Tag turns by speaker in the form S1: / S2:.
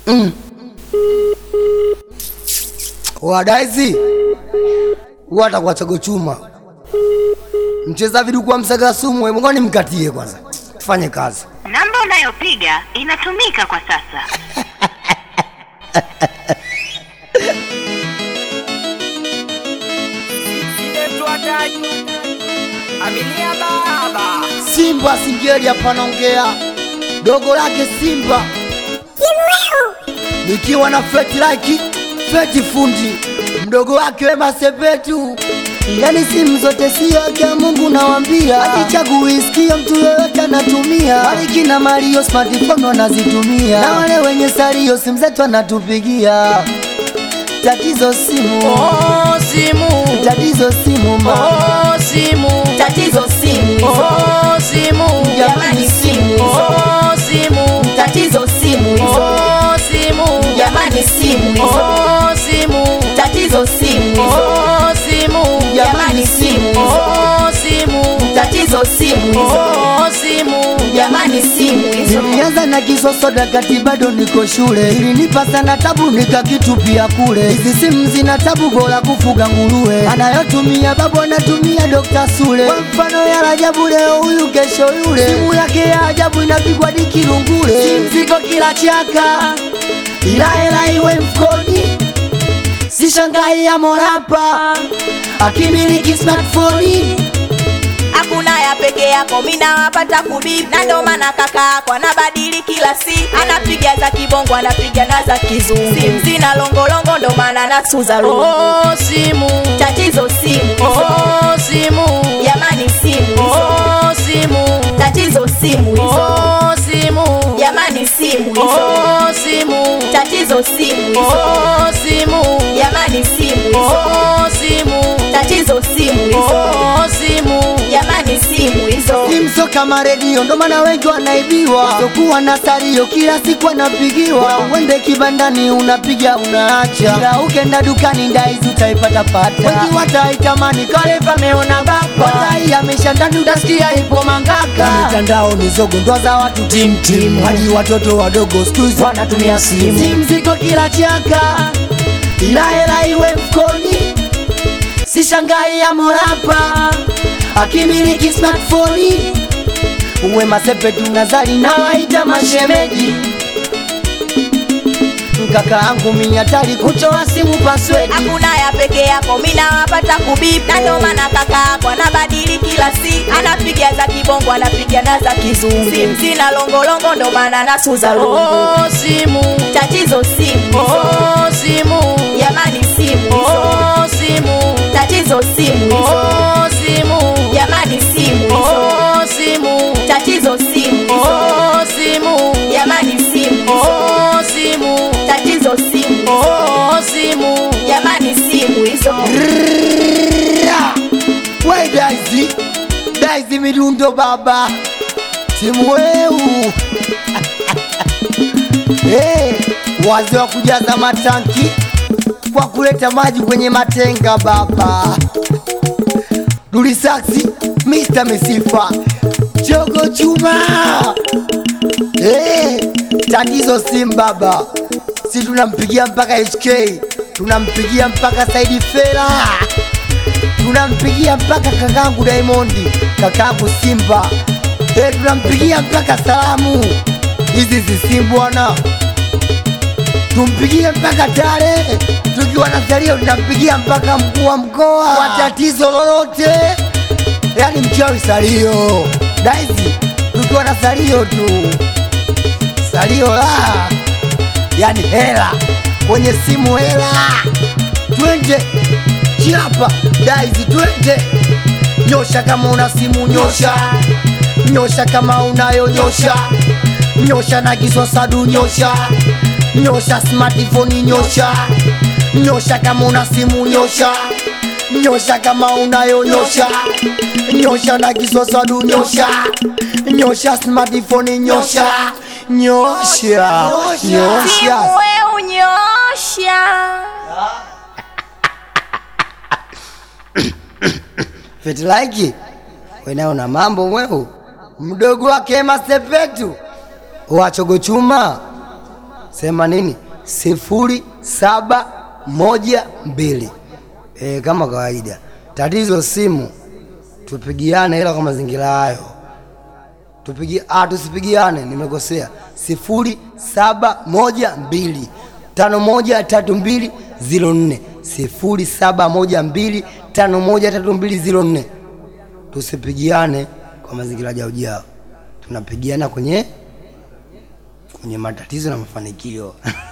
S1: Wadaizi watakuwa chago chuma mcheza viduku msaga sumu, mngoni mkatie kwanza, tufanye kazi.
S2: Namba unayopiga inatumika kwa sasa.
S3: Aminia baba
S1: Simba Singeli hapa naongea, dogo lake Simba nikiwa na feti like feti fundi mdogo wake Wema Sepetu, yani simu zote sio ya Mungu nawambia, akichagui sikio mtu yoyote anatumia, Bariki na Mario smartphone wanazitumia, na wale wenye salio simu zetu anatupigia. Tatizo simu,
S3: Oh simu
S1: tatizo simu ma
S3: Oh simu
S4: Tatizo simu
S3: Oh simu
S4: Jamani simu
S3: Oh simu
S4: Tatizo simu hizo
S3: Oh simu
S4: Jamani simu hizo
S3: Oh simu
S4: Tatizo simu hizo
S3: Oh simu
S4: Jamani simu hizo
S3: Oh simu
S4: Tatizo simu hizo
S3: Oh simu
S4: Jamani simu hizo
S1: Nilianza na kisosoda kati bado niko shule, ilinipa sana tabu nikakitupia kule. Hizi simu zina tabu, bora kufuga nguruwe. Anayotumia babu anatumia Dr. Sule, kwa mfano ya Rajabu, leo huyu kesho yule. Simu yake ya ajabu inapigwa dikilungule, simu ziko kila chaka, ila hela iwe mfukoni. Sishangai ya morapa akimiliki smartphone
S4: Hakuna ya peke yako mina wapata kubip na ndo maana kaka yako anabadili kila siku anapiga za kibongo anapiga na za kizungu simu zina longolongo ndo maana nasuza lungu
S3: Oh simu
S4: tatizo simu hizo
S3: Oh simu
S4: jamani simu hizo
S3: Oh simu
S4: tatizo simu hizo
S3: Oh simu
S4: jamani simu hizo
S3: Oh simu
S4: tatizo simu hizo
S3: Oh simu
S4: jamani simu hizo
S3: Oh simu
S4: tatizo simu hizo
S3: Oh simu
S4: jamani simu hizo
S1: Simso kama redio ndo maana wengi wanaibiwa, sokuwa na salio kila siku anapigiwa. Uende kibandani unapiga unaacha, ila ukenda dukani ndaizi utaipata pata. Wengi wataitamani kale pameona bapa, watai amesha ndani utasikia ipo mangaka. Na mitandao ni zogo ndoa za watu timtim, hadi watoto wadogo siku hizi wanatumia simu. Simu ziko kila chaka, ila hela iwe mfukoni sishangai ya morapa akimiliki smartphone Wema Sepetu Nazari na waita mashemeji mkaka angu minyatari kutoa simu password
S4: hakuna ya peke yako mina wapata kubip na ndo maana kaka yako anabadili kila siku anapiga za kibongo anapiga na za kizungu simu zina longolongo ndo maana nasuza lungu
S3: Oh simu
S4: tatizo simu hizo
S3: Oh simu
S4: jamani simu hizo
S3: Oh simu
S4: tatizo simu hizo
S3: Oh simu
S4: jamani simu hizo
S3: Oh simu
S4: tatizo simu hizo
S3: Oh simu
S4: jamani simu hizo
S3: Oh simu
S4: tatizo simu hizo
S3: Oh simu
S4: jamani simu hizo
S1: we daizi daizi midundo baba simu weu hey, wazee wa kujaza matanki kwa kuleta maji kwenye matenga baba dulisaksi Mr. Misifa Chogo Chuma hey, tatizo sim baba si tunampigia mpaka HK tunampigia mpaka Saidi Fela tunampigia mpaka kakangu Diamondi, kakangu Simba, eh, tunampigia mpaka salamu hizi zisimu bwana, tumpigie mpaka Tare tukiwa na salio, tunampigia mpaka mkuu wa mkoa kwa tatizo lolote, yani mchawi salio daizi, tukiwa na salio tu, salio la yani hela kwenye simu, hela twende chapa daizi twende nyosha kama una simu nyosha nyosha kama unayo nyosha nyosha na kiswasadu nyosha nyosha smartphone nyosha nyosha kama una simu nyosha nyosha kama unayo nyosha nyosha na kiswasadu nyosha nyosha smartphone nyosha nyosha nyosha
S4: simu we unyosha
S1: Fetilaiki wenayo na mambo mweu mdogo wake Masepetu wachogo chuma sema nini sifuri saba moja mbili e, kama kawaida tatizo simu tupigiane ila kwa mazingira hayo tupigi ah, tusipigiane nimekosea sifuri saba moja mbili tano moja tatu mbili ziro nne sifuri saba moja mbili tano moja tatu mbili ziro nne tusipigiane kwa mazingira jao jao tunapigiana kwenye kwenye matatizo na mafanikio